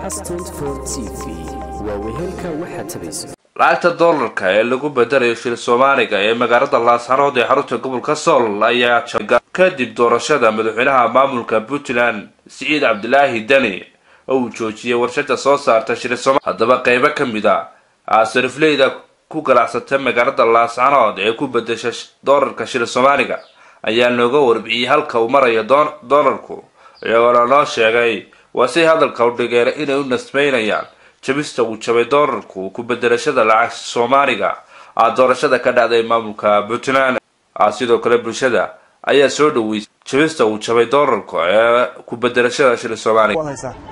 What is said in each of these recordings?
cas t v waa wehelka waxaad tabayso lacagta doolarka ee lagu bedelayo shil soomaaliga ee magaalada laascaanood ee xarunta gobolka sool ayaa jabay kadib doorashada madaxweynaha maamulka puntland siciid cabdilaahi deni oo uu joojiyay warshada soo saarta shil sooma haddaba qeybo ka mid a sarifleyda ku ganacsata magaalada laascaanood ee ku bedesha doolarka shil soomaaliga ayaa nooga warbixiyey halka uu marayo doolarku iyagoona noo sheegay waa say hadalka u dhigeen inay u nasmeynayaan jabista uu jabay doolarku ku bedelashada lacag soomaaliga a doorashada ka dhacday maamulka puntland sidoo kale bulshada ayaa soo dhaweysay jabista uu jabay doolarku ee ku bedelashada shil soomaaliga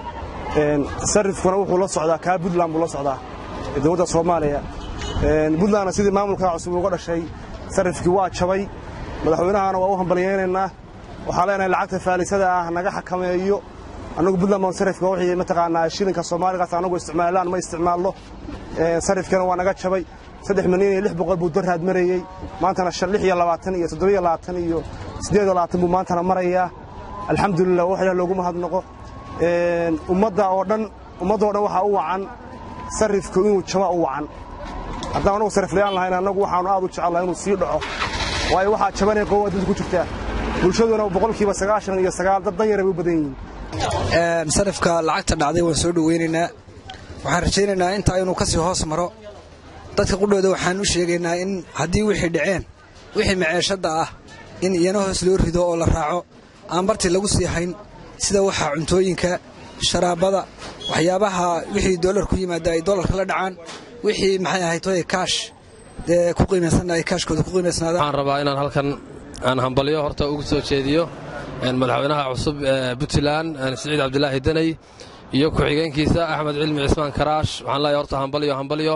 sarifkuna wuxuu la socdaa kaa puntland buu la socdaa dowladda soomaaliya puntlandna sidii maamulkaa cusub uga dhashay sarifkii waa jabay madaxweynahana waa u hambalyaynaynaa waxaan leenahay lacagta faalisada ah naga xakameeyo annagu puntland baan sarifka wixii mataqaanaa shilinka soomaaligaas annagu isticmaalaan ma isticmaalno sarifkana waa naga jabay saddex milyan iyo lix boqol buu daraad marayey maantana shan lix iyo labaatan iyo toddobiyo labaatan iyo siddeed iyo labaatan buu maantana marayaa alxamdulilah wax ilaah loogu mahadnaqo ummadda oo dhan ummadda oo dhan waxaa u wacan sarifku inuu jaba u wacan haddaan annagu sariflayaan lahayn annagu waxaanu aad u jecel inuu sii dhaco waayo waxaa jabanay qowa dad ku jirtaa bulshaduna boqolkiiba sagaashan iyo sagaal dad dan yara bay u badan yihiin sarifka lacagta dhacday waan soo dhowaynaynaa waxaan rajaynaynaa intaa inuu ka sii hoos maro dadka qudhooda waxaan u sheegaynaa in haddii wixii dhaceen wixii maceeshadda ah in iyana hoos loo rido oo la raaco aan bartii lagu sii hayn sida waxaa cuntooyinka sharaabada waxyaabaha wixii doolar ku yimaada ay doolarka la dhacaan wixii maxay ahayd toy kaash dee ku qiimaysanna ay kaashkooda ku qiimaysnaadaan waxaan rabaa inaan halkan aan hambalyo horta ugu soo jeediyo madaxweynaha cusub ee puntland siciid cabdilaahi daney iyo ku-xigeenkiisa axmed cilmi cismaan karaash waxaan leeyahay horta hambalyo hambalyo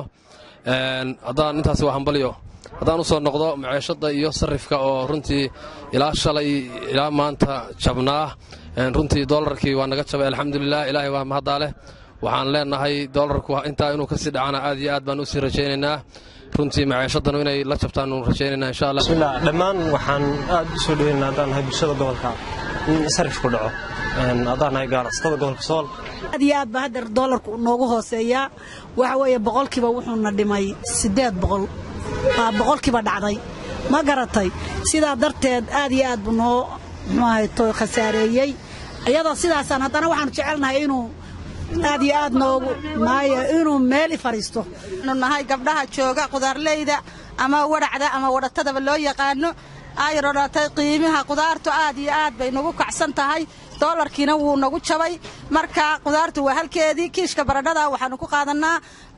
haddaan intaasi waa hambalyo haddaan u soo noqdo maceeshadda iyo sarifka oo runtii ilaa shalay ilaa maanta jabnaa runtii doolarkii waa naga jabay alxamdulilah ilaahay waa mahaddaa leh waxaan leenahay doolarku intaa inuu kasii dhacana aad iyo aad baan usii rajaynaynaa runtii maceeshadanu inay la jabtaanu rajaynayna insha allah bismillah dhammaan waxaan aad u soo dhaweynaa haddaan nahay bulshada gobolka in sarifku dhaco haddaan nahay ganacsatada gobolka sool aad iyo aad ba haddeer doolarku noogu hooseeyaa waxa weeye boqolkiiba wuxuuna dhimay siddeed boqol baa boqolkiiba dhacday ma garatay sidaa darteed aad iyo aad buu noo muxuu ahayto khasaareeyey iyadoo sidaasaan haddana waxaanu jecelnahay inuu aad iyo aad noogu maayo inuu meel i fadhiisto nu nahay gabdhaha jooga qudaarleyda ama wadhacda ama wadhatadaba loo yaqaano ayro dhatay qiimaha qudaartu aad iyo aad bay nagu kacsan tahay doolarkiina wuu nagu jabay marka qudaartu waa halkeedii kiishka baradhada waxaanu ku qaadannaa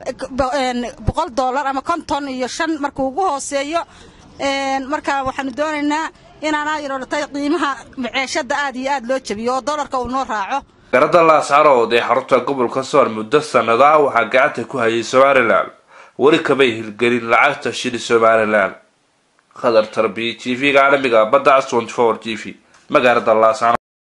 boqol doolar ama konton iyo shan markuu ugu hooseeyo marka waxaanu doonaynaa inaan ayro dhatay qiimaha maceeshadda aad iyo aad loo jabiyo oo doolarka uu noo raaco garada laascarood ee xarunta gobolka sool muddo sannada ah waxaa gacanta ku hayay somalilan weli kamay hirgelin lacagta shili somalilan khadar tarbiya t v-ga caalamiga badda c t v magaalada laascarood